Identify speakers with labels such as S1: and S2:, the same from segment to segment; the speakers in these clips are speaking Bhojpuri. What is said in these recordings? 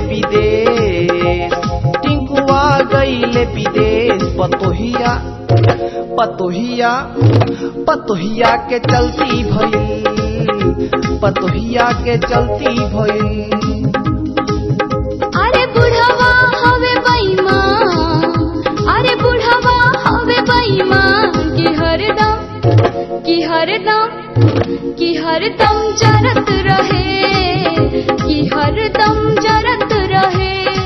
S1: विदेश टिंकुआ गईले विदेश पतोहिया पतोहिया पतोहिया के चलती भइल पतोहिया के चलती भइल
S2: अरे बुढ़वा हवे बैमा अरे बुढ़वा हवे बैमा कि हरदम कि हरदम कि हरदम जरत रहे कि हरदम जरत रहे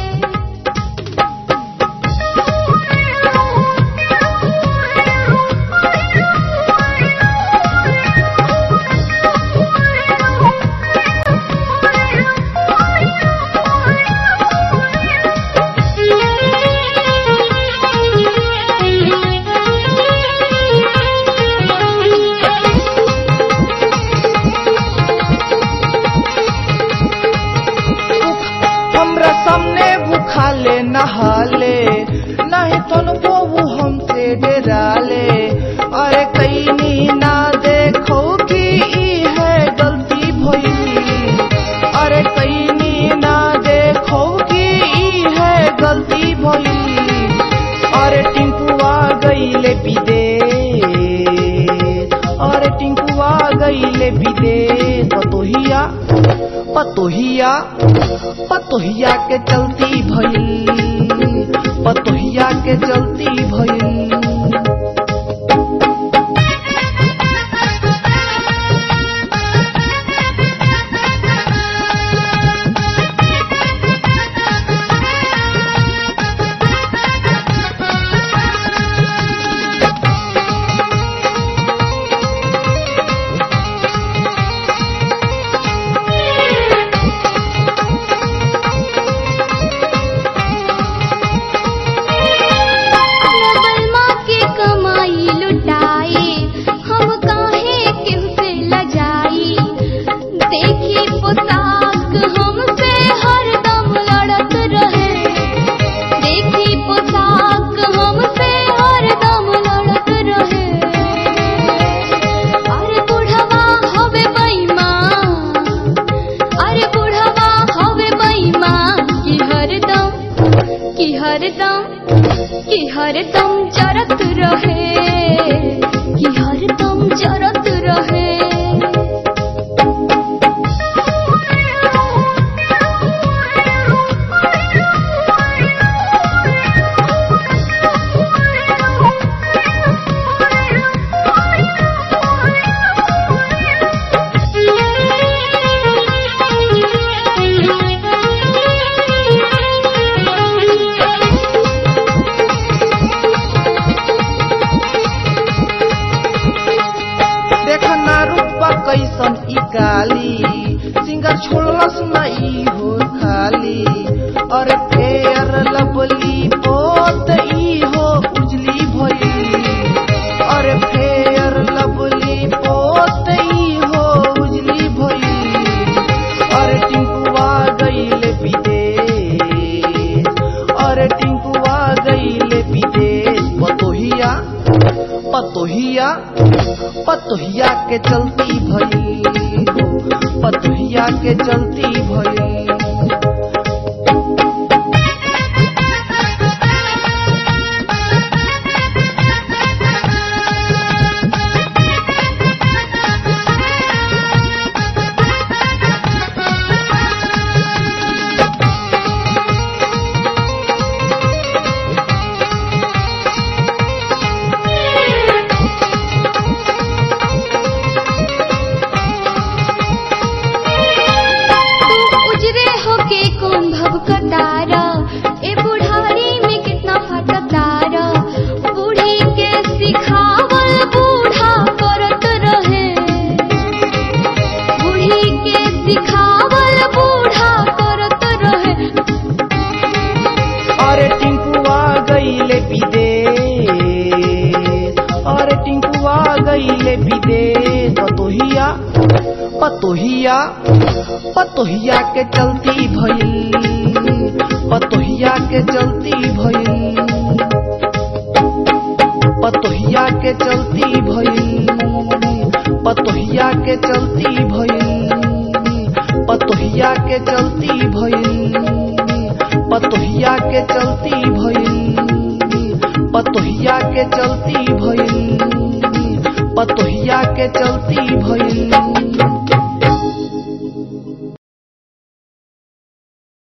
S1: हमरा सामने भूखाले नहाले नहीं तो वो हमसे डराले अरे कहीं ना देखो कि ई है गलती भइल अरे कहीं ना देखो कि ई है गलती भइल अरे टिंकुआ गईले विदेश अरे टिंकुआ गईले विदेश पतोहिया पतोहिया पतोहिया के चलती भइल पतोहिया के चलती भइल
S2: बलमा के कमाई लुटाए हम काहे केहू से लजाई देखी पोशाक हमसे हरदम लड़त रहे देखी पोशाक हमसे हरदम लड़त रहे अरे बुढ़वा हवे बैमा अरे बुढ़वा हवे बैमा कि हरदम कि हरदम कि हरदम जरत रहे कि हरदम जरत रहे
S1: देख ना रूपा कैसन ई काली सिंगर छोड़लस ना ई हो खाली अरे फेर लबली पोत ई हो उजली भइल अरे फेर लबली पोत ई हो उजली भइल अरे टिंकुआ गईले विदेश अरे टिंकुआ गईले विदेश पतोहिया पतोहिया पतोहिया के चलती भइल हो पतोहिया के चलती भइल
S2: तू उजरे होके कौन भव कतारा ए बुढ़ारी में कितना फटतारा बूढ़ी के सिखावल बूढ़ा करत रहे बूढ़ी के सिखावल बूढ़ा करत रहे
S1: अरे टिंकुआ गईले विदेश अरे टिंकुआ गईले विदेश पतोहिया पतोहिया पतोहिया के चलती भइल पतोहिया के चलती भइल पतोहिया के चलती भइल पतोहिया के चलती भइल पतोहिया के चलती भइल पतोहिया के चलती भइल पतोहिया के चलती भइल पतोहिया के चलती भइल